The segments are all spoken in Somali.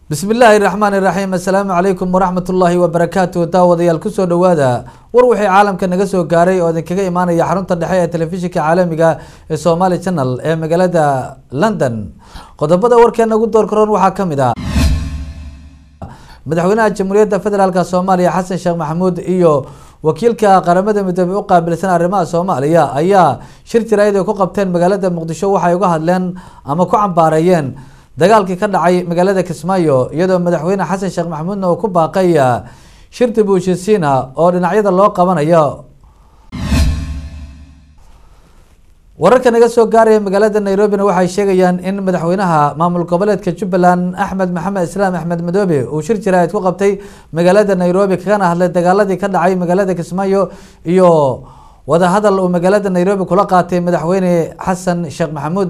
bismi illaahi raxmaan iraxiim assalaamu calaykum waraxmat ullaahi wabarakaatu daawadayaal kusoo dhawaada war wixii caalamka naga soo gaaray oo idinkaga imaanaya xarunta dhexe ee telefishinka caalamiga ee somaali channel ee magaalada london qodobada warkeena ugu door karoon waxaa kamid ah madaxweynaha jamhuuriyadda federaalk soomaaliya xasan sheekh maxamuud iyo wakiilka qaramada midoobey u qaabilsan arrimaha soomaaliya ayaa shir jaraayad ay ku qabteen magaalada muqdisho waxay uga hadleen ama ku cambaareeyeen dagaalkii ka dhacay magaalada kismaayo iyadoo madaxweyne xasan sheekh maxamuudna uu ku baaqay shir dib u heshiisiina oo dhinacyada loo qabanayo wararka naga soo gaaraya magaalada nairobina waxay sheegayaan in madaxweynaha maamul goboleedka jubbaland axmed maxamed islaam axmed madoobe uu shir jaraayid ku qabtay magaalada nairobi kagana hadlay dagaaladii ka dhacay magaalada kismaayo iyo wadahadal uu magaalada nairobi kula qaatay madaxweyne xasan sheekh maxamuud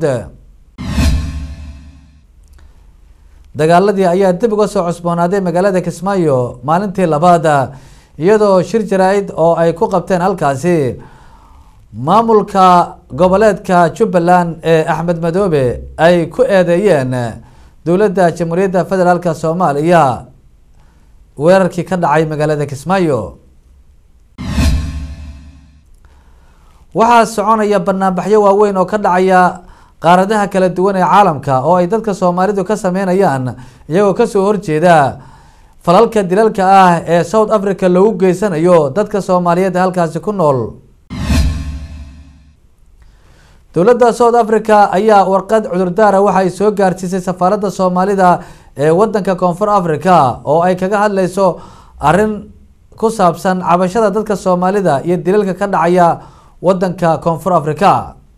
dagaaladii ayaa dib uga soo cusboonaaday magaalada kismaayo maalintii labaad iyadoo shir jaraa-id oo ay ku qabteen halkaasi maamulka goboleedka jubbaland ee axmed madoobe ay ku eedeeyeen dowladda jamhuuriyadda federaalk soomaaliya weerarkii ka dhacay magaalada kismaayo waxaa soconaya banaanbaxyo waaweyn oo ka dhacaya qaaradaha kala duwan ee caalamka oo ay dadka soomaalidu ka sameynayaan iyagoo kasoo horjeeda falalka dilalka ah ee south africa lagu geysanayo dadka soomaaliyeed halkaasi ku nool dowladda south africa ayaa warqad cudurdaara waxaay soo gaarsiisay safaaradda soomaalida ee wadanka koonfur africa oo ay kaga hadleyso arrin ku saabsan cabashada dadka soomaalida iyo dilalka ka dhacaya wadanka koonfur africa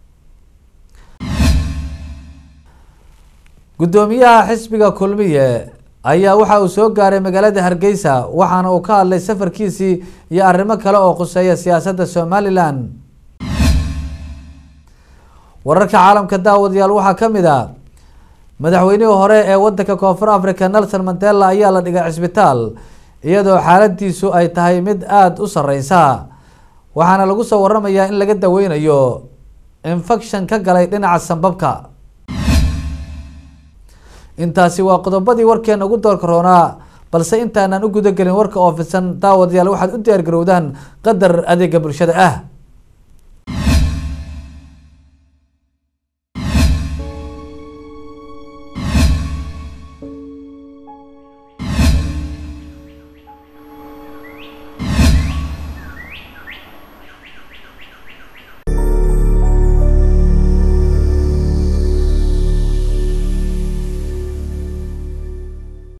guddoomiyaha xisbiga kulmiye ayaa waxa uu soo gaaray magaalada hargeysa waxaana uu ka hadlay safarkiisii iyo arrimo kale oo khuseeya siyaasadda somalilan wararka caalamka daawadayaal waxaa kamid a madaxweynihii hore ee wadanka koonfur africa nelson mandela ayaa la dhigay cisbitaal iyadoo xaaladiisu ay tahay mid aada u sareysa waxaana lagu soo waramayaa in laga daweynayo infection ka galay dhinaca sanbabka intaasi waa qodobadii warkeena ugu doorka roonaa balse intaanan u gudagelin warka oo fidsan daawadayaal waxaad u diyaar garowdaan qadar adeega bulshada ah